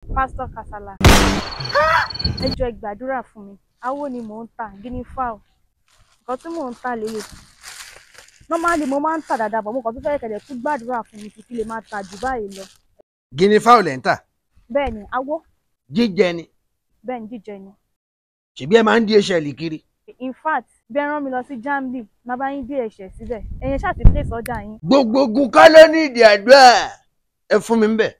pásítọ̀ Kasala ẹ jọ̀ọ́ ẹ gbàdúrà fún mi awo ni mò ń tà guinea fowl nǹkan tí mò ń tà lélẹ̀ normally mo máa ń tà dáadáa bọ̀ mo kàn tún fẹ́ kẹ̀dẹ̀ tún gbàdúrà fún mi kí n lè máa tà jù báyìí lọ guinea fowl ẹ̀ ń tà bẹ́ẹ̀ ni awo jíjẹ ni bẹ́ẹ̀ ni jíjẹ ni ṣèbí ẹ máa ń dí ẹṣẹ kiri in fact bẹ́ẹ̀ rán mi lọ sí Jambi má bá yín dé ẹ̀ṣẹ̀ síbẹ̀ ẹ̀yin ṣáà ti place ọjà yín gbogbo ogun kọ́ ló ní ìdí àdúrà ẹ fún mi ń bẹ̀.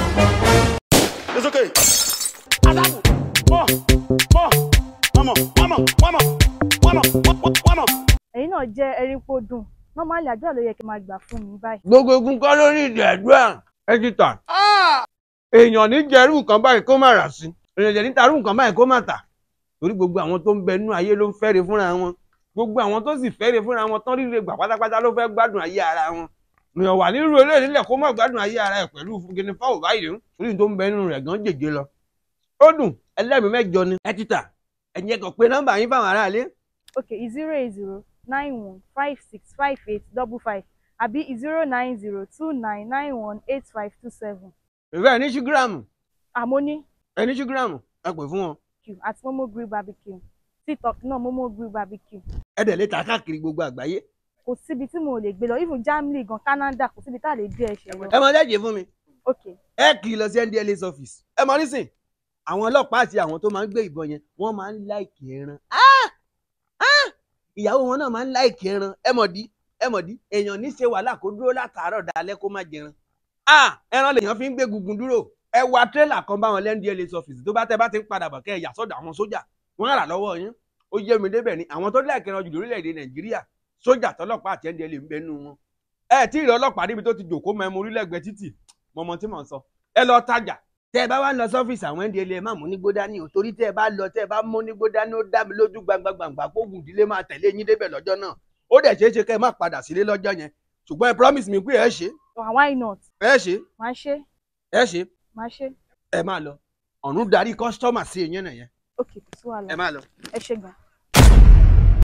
It's okay. Adamu. More. More. One more. One more. One more. One more. One more. One more. ẹ̀yin náà jẹ́ erípo dùn normally àdúrà ló yẹ kí n máa gbà fún mi báyìí gbogbo ogun kọ́ ló ní ìdí àdúrà ẹ ti tà. èèyàn ní jẹ́rú nǹkan báyìí kó má rà sí èèyàn jẹ́ níta rú nǹkan báyìí kó má tà torí gbogbo àwọn tó ń bẹ nínú ayé ló ń fẹ́re fúnra wọn gbogbo àwọn tó sì fẹ́re fúnra wọn tán ríre gbà pátápátá ló fẹ́ gbádùn ayé ara wọn èèyàn wà nírú eléyìí nílẹ̀ kó má gbádùn ayé ara ẹ̀ pẹ̀lú guinea fowl báyìí torí tó ń bẹ nínú rẹ̀ gan jèjé lọ ó dùn ẹlẹ́mìí mẹ́jọ ni ẹ ti tà ẹ̀yin ẹ̀kọ́ pé nọ́mbà yín fáwọn aráalé okay zero eight zero nine one five six five eight double five àbí zero nine zero two nine nine one eight five two seven ìfẹ́ ẹ̀ ní ṣúgíráàmù àmọ́ ní ẹ̀ ní ṣúgíráàmù ẹ pè fún wọn q àti momo grill barbecue tiktok náà momo grill barbecue ẹ dẹ̀ lè ta káàkiri gbogbo àgbáyé kò síbi tí mo lè gbé lọ even Germany gan Canada kò síbi tá a lè dé ẹ̀ṣẹ̀ lọ ẹ mọ lẹ́jẹ̀ fún mi okay ẹ kì í lọ sí ndla's office ẹ mọ nísìn àwọn ọlọ́pàá àti àwọn tó máa ń gbé ìbọn yẹn wọ́n máa ń láìkì ẹran Ah! Ah! ìyàwó wọn náà máa ń láìkì ẹran ẹ mọ̀ dí ẹ mọ̀ dí èèyàn ní ṣe wàhálà kó dúró látàárọ̀ dalẹ́ kó má jẹran Ah! ẹran lèèyàn fi ń gbé gungun dúró ẹ wa tírélà kan bá wọn lẹ́ ndla's office tó bá tẹ bá ti ń padà bọ̀ kẹ́ ẹ yà sọ́dọ̀ àwọn sójà wọ́n rà lọ́wọ́ yín ó yé mi débẹ̀ ni àwọn tó láìkì ẹran jù lórílẹ̀‐èdè nàìjíríà sójà tọlọ́pàá àti ndla ń bẹ nínú wọn ẹ tí ì rí ọlọ́pàá níbi tó ti jòkó mọ ẹmu orílẹ̀-ègbè títì mọ̀mọ́ tí mò ń sọ ẹ lọ tajà tẹ ẹ bá wá lọ sọfíìsì àwọn ndla ẹ má mú nígbó dání o torí tẹ ẹ bá lọ tẹ ẹ bá mú nígbó dání ó dá mi lójú gbangba-gbangba kó gùn ìdílé máa tẹ̀lé yín débẹ̀ lọ́jọ́ náà ó dẹ̀ ṣeé ṣe kẹ́ ẹ má padà sílé lọ́jọ́ yẹn ṣùgbọ́n ẹ promise mi pé ẹ ṣe oh, why not ẹ ṣe máa ṣe ẹ ṣe máa ṣe ẹ máa lọ ọ̀run darí kọ́sítọ́mà sí ẹ̀yẹn nìyẹn okay kò sí wàhálà ẹ máa lọ. ẹ ṣe gan.